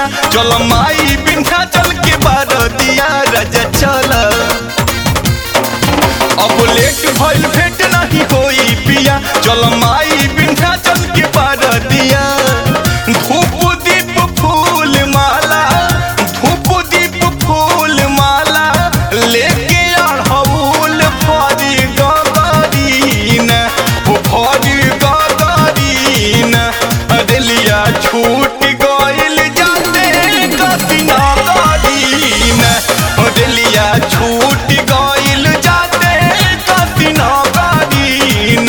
पिया चल माई बिन्हा चल के बार दिया राजा चल अब लेट भइल भेट नहीं होई पिया चल माई बिन्हा चल के बार दिया धूप दीप फूल माला धूप दीप फूल माला लेके अड़हुल फरी गदरीन ओ फरी गदरीन अदलिया छूट गइल जाते कसिना गदरीन अदलिया छूट गइल जाते कसिना गदरीन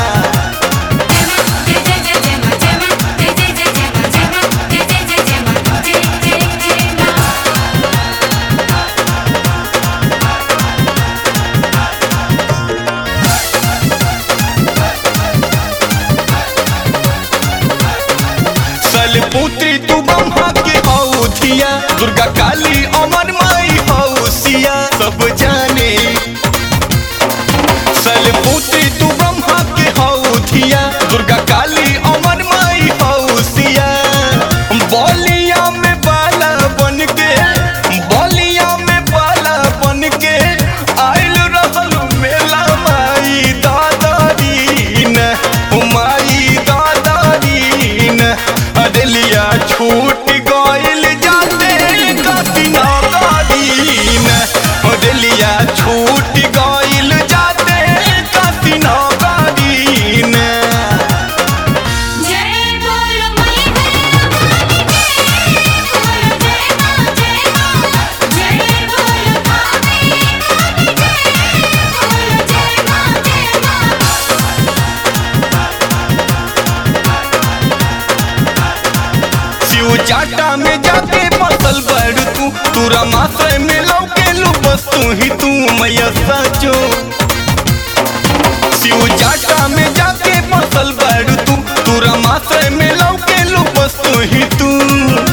जय जय जय जय मा जय मा जय जय जय जय मा जय मा जय जय जय जय मा जय जय जय मा सल पुत्री तू ब्रह्मा के औधिया दुर्गा काली अमर माई हौसिया सब जाने सल पुत्री तू ब्रह्मा के औधिया दुर्गा काली अमर माई हौसिया बलिया में बाला बन के बलिया में बाला बन के आइल रहल मेला माई दादारीन माई दादारीन अदलिया छूट गइल जाते कसिना गादीन अदलिया छूट गइल जाते कसिना गादीन जय बोलो मई हरे बोलो जय मा जय मा जय बोलो भाभी जय बोलो जय मा जय मा शिव चाटा में जाके फसल बड़ तू तूरा माथे में लौके लू बस तू ही तू मैया सचो शिव चाटा में जाके फसल बड़ तू तूरा माथे में लौके लू बस तू ही तू